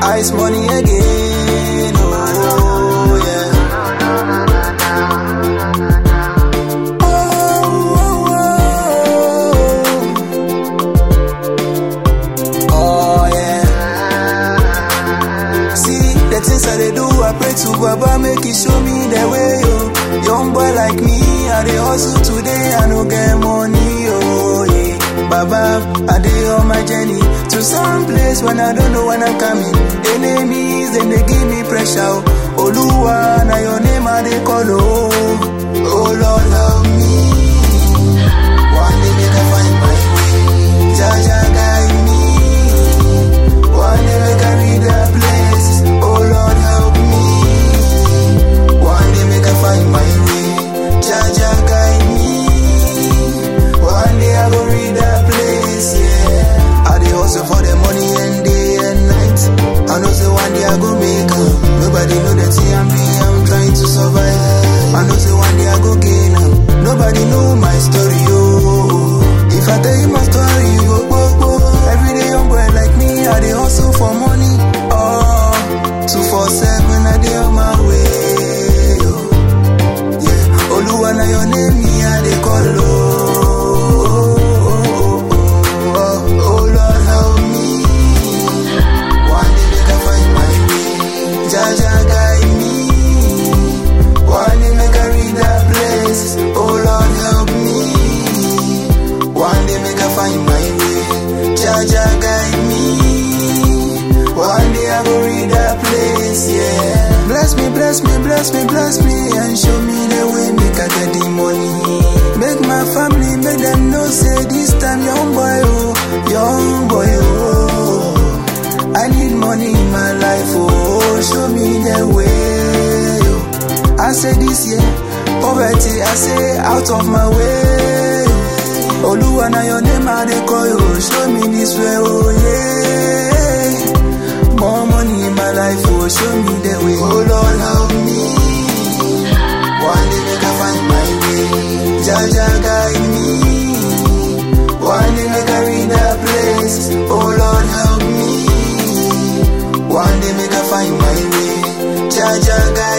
ice money again. Oh, yeah. Oh, yeah. See, the things I they do, I pray to Baba, make it show me the way, yo. Young boy like me, I they hustle today, I no get money, oh, yeah. Baba, I dey on my journey to some place when I don't know when I'm coming. Enemies, then they give me pressure, oh. Oluwa, now your name I they call, oh. Oh, Lord, help me. One day make I find my way. Jaja guide me. One day make I read the place. Oh Lord help me. One day make I find my way. Jaja guide me. One day I go read the place. Yeah. I dey hustle for the money and day and night. I know say one day I go make am. Nobody know that see I'm me. I'm trying to survive. I know say one day I go gain am. Nobody know my story. Oh, if I tell you my story, you go go go. Every day young boy like me, I dey hustle for money. Oh, two four seven, I dey on my way. Oh. Yeah, Oluwa na your name, me I dey call. Oh, oh, oh, oh, oh, oh, Lord help me. One day make I find my way. Jaja guide me. One day make I read that place. Oh Lord help me. One day make I find my way. Jaja guide me. One day I go read that place, yeah. Bless me, bless me, bless me, bless me, and show me the way make I get the money. Make my family, make them know say this time young boy, oh, young boy, oh. I need money in my life, oh, show me the way. Oh. I say this year, poverty, I say out of my way. Oluwa na your name I dey call you, show me this way, oh yeah. More money in my life, oh show me the way. Oh Lord help me. One day make I find my way. Jaja guide me. One day make I read that place. Oh Lord help me. One day make I find my way. Jaja guide